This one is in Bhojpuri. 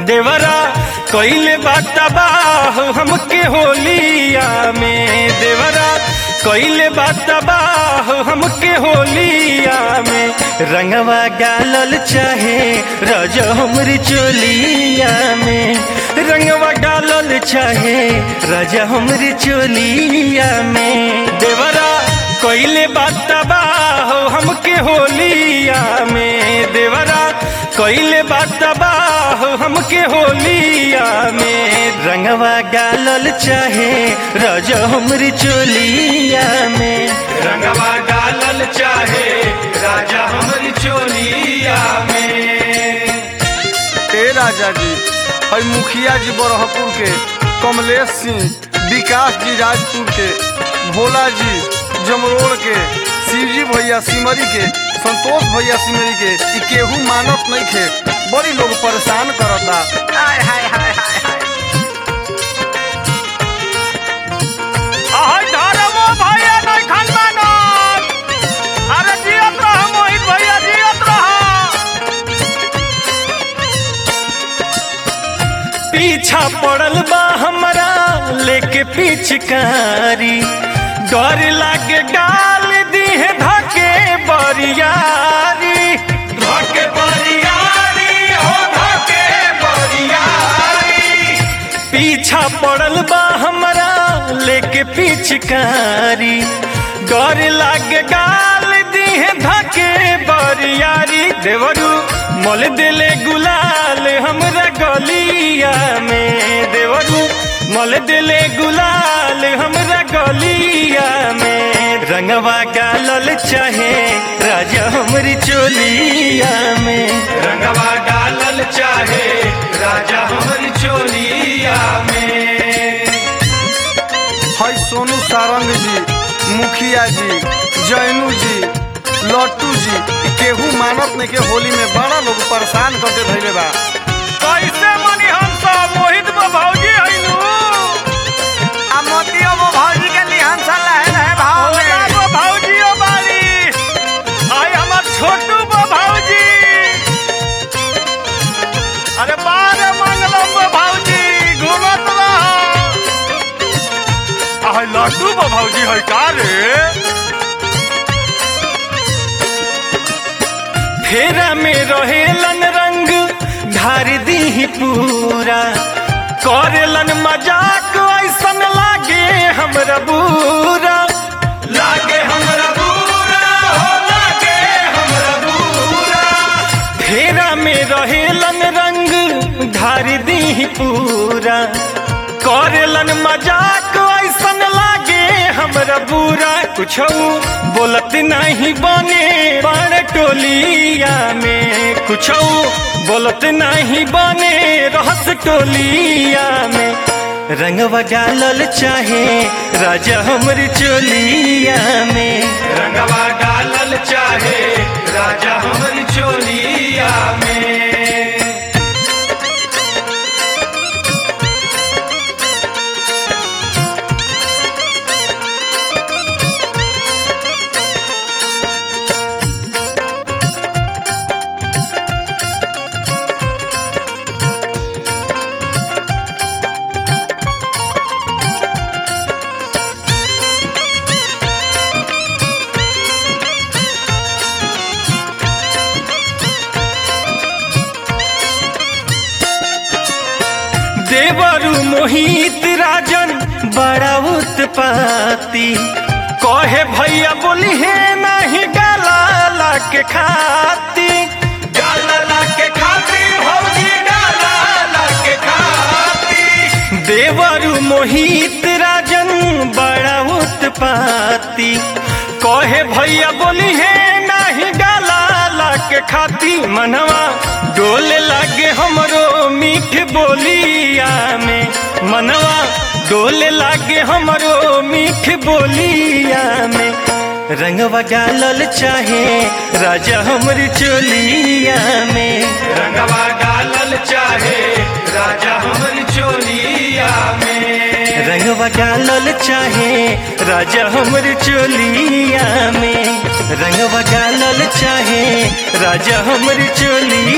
देवरा कइले बातबाह हमके होलिया में देवरा कइले बातबाह हमके होलिया में रंगवा गालल चाहे रज हमरी चोलिया में रंगवा डालल चाहे राजा हमरी चोलिया में देवरा कइले बातबाह हमके होलिया में देवरा कइले बातबाह हमके होलिया में रंगवा गालल चाहे रज हमरी चोलिया में रंगवा डालल चाहे राजा हमरी चोलिया में ए राजा जी हई मुखिया जी बरहपुर के कमलेश सिंह विकास जी राजपुर के भोला जी जमरोड़ के शिवजी भैया सिमरी के संतोष भैया सिमरी के ई केहू मानत नहीं खे बड़ी लोग परेशान करता हाय हाय हाय हाय हाय आहै धरमो भैया नै खन मानत अरे जियत रह मोहित भैया जियत रह पीछा पड़ल बा हमरा लेके पिचकारी डर लागे डाल दीहे धके बरियारी धके बरियारी हो धके बरियारी पीछा पड़ल बा हमरा लेके पिचकारी डर लागे गाल दीहे धके बरियारी देवरू मल दिले गुलाल हमरा गलिया में देवरू मल दिले गुलाल हमरा गलिया में रंगवा गालल चाहे राजा हमरी चोलिया में रंगवा डालल चाहे राजा हमरी चोलिया में हई सोनू सारंग जी मुखिया जी जैनू जी लट्टू जी ई केहू मानत नहीं के होली में बड़ा लोग परेशान करके धैले बा कैसे मनी हम सब मोहित बा भौजी हइनु आ मोतियो वो भौजी के लिहान सा लहे रहे भाव ओला में बा भौजियो बारी आई हमर छोटू बा भौजी अरे बारे मंगलम बा भौजी घूमत रह आई लड्डू बा भौजी है का रे फेरा में रहेलन रंग ढार दी पूरा करेलन मजाक ऐसन लागे हमरा बुरा लागे हमरा बुरा हो लागे हमरा बुरा फेरा में रहेलन रंग ढार दी पूरा करेलन मजाक ऐसन लागे हमरा बुरा कुछ बोलत नहीं बने बड़ टोलिया में कुछ बोलत नहीं बने रहस टोलिया में रंगवा डालल चाहे राजा हमरी चोलिया में रंगवा डालल चाहे राजा हमरी चोलिया में देवरु मोहित राजन बड़ा उत्पाती कहे भैया बोली है नहीं डाला के खाती डालला के खातिर भौजी डालला के खातिर देवरु मोहित राजन बड़ा उत्पाती कहे भैया बोली है नहीं डाला के खाती मनवा डोले लागे हमरो मीठ बोलिया में मनवा डोले लागे हमरो मीठ बोलिया में रंगवा डालल चाहे राजा हमरी चोलिया में रंगवा डालल चाहे राजा हमरी चोलिया में रंगवा डालल चाहे राजा हमर चोलिया में रंगवा डालल चाहे राजा हमर चोलिया